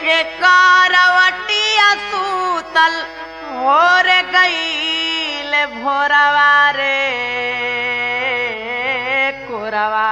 करवटिया सूतल भोर गईल भोरवा रे कोरवा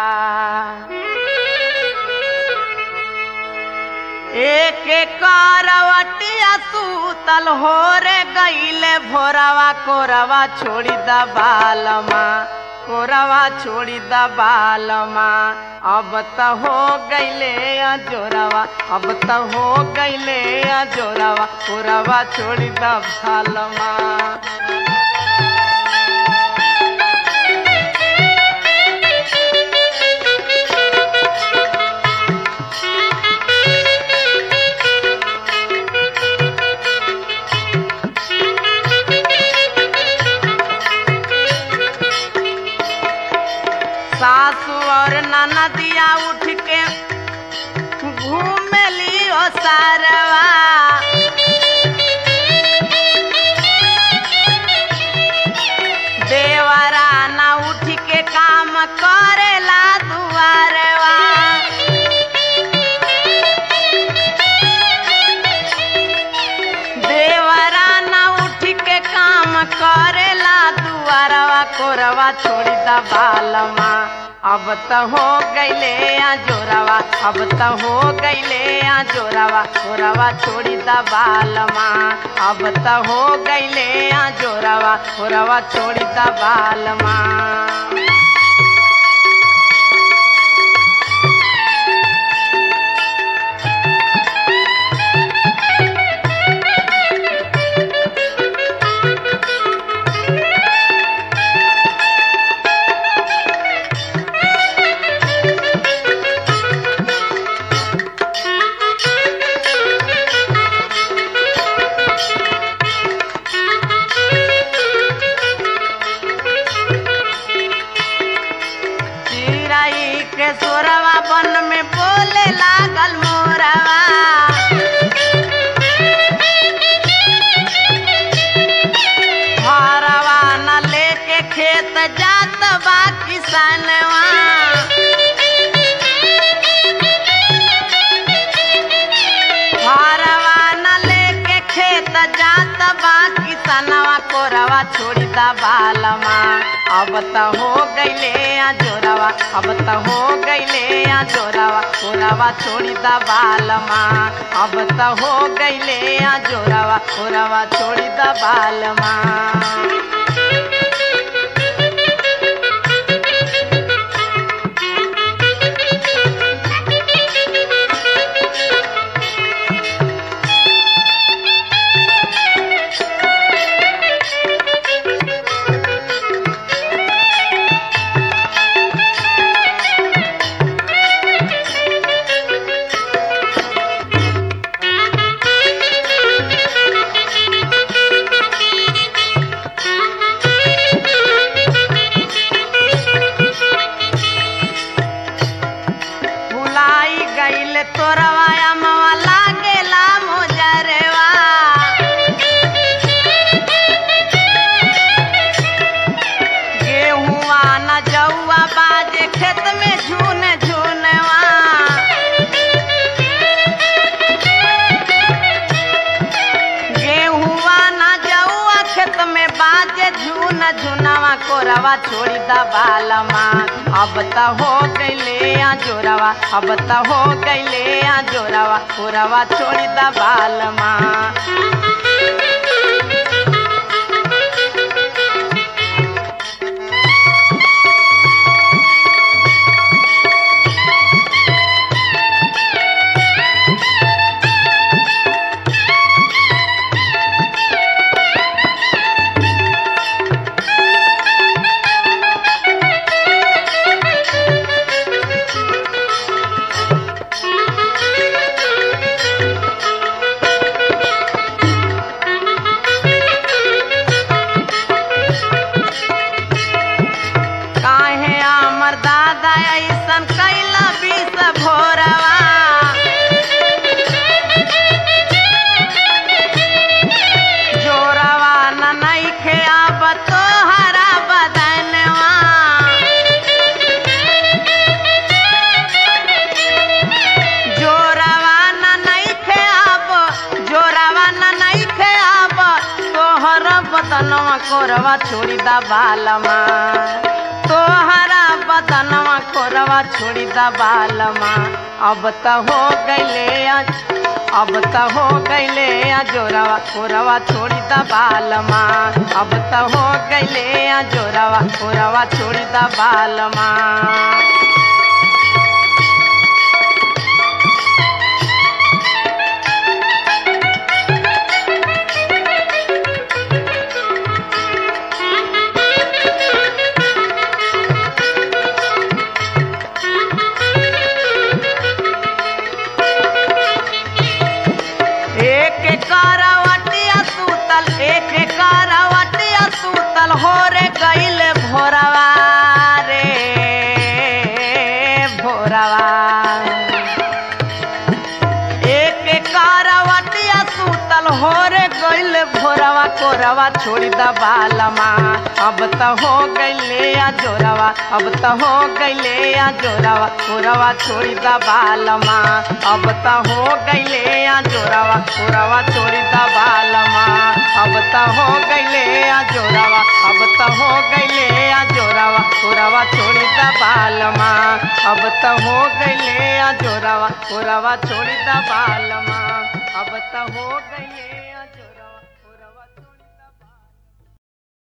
एक करवटिया सूतल हो रे गईले भोरवा कोरवा छोड़ी द बालमा कोरवा छोड़ी द बालमा अब त हो गईले जोरवा अब त हो गईले जोरवा कोरवा छोड़ी द बालमा सासू और ननदिया उठ के घूमली ओ सारवा देवरा ना उठ के काम करेला दुआरवा देवरा ना उठ के काम करेला दुआरवा कोरवा छोड़ी द बालमा अब त हो गईले आ जोरावा अब त हो गईले आ जोरावा कोरवा छोड़ी द बालमा अब त हो गईले आ जोरावा कोरवा छोड़ी द बालमा चिराई के सोरवा बन में बोले लागल मोरवा हरवा न लेके खेत जात बा किसनवा हरवा न लेके खेत जात बा किसनवा कोरवा छोड़ी दा बालमा अब त हो गईले आ जोरावा अब त हो गईले आ जोरावा कोरवा छोड़ी दा बालमा अब त हो गईले आ जोरावा कोरवा छोड़ी दा बालमा भुलाई गईल तोरवा मवा लागेला मोजरवा गेहुआ न जौआ बाजे खेत में झून झूनवा गेहुआ न जौआ खेत में बाजे झून झुनवा कोरवा छोड़ी द बालमा अब त हो गईले आ जोरावा अब त हो गईले आ जोरावा कोरवा छोड़ी द बालमा बदनवा कोरवा छोड़ी दा बालमा तोहरा बदनवा कोरवा छोड़ी दा बालमा अब त हो गईले अब त हो गईले जोरवा कोरवा छोड़ी दा बालमा अब त हो गईले जोरवा कोरवा छोड़ी दा बालमा एक करवटिया सूतल एक करवटिया सूतल हो रे गईल भोरवा रे भोरवा एक करवटिया सूतल हो रे गईल भोरवा कोरवा छोड़ी द बालमा अब त हो गईले आ जोरवा अब त हो गईले आ जोरवा कोरवा छोड़ी द बालमा अब त हो गईले आ जोरवा कोरवा छोड़ी द बालमा अब त हो गईले आ जोरवा अब त हो गईले आ जोरवा कोरवा छोड़ी द बालमा अब त हो गईले आ जोरवा कोरवा छोड़ी द बालमा अब त हो गईले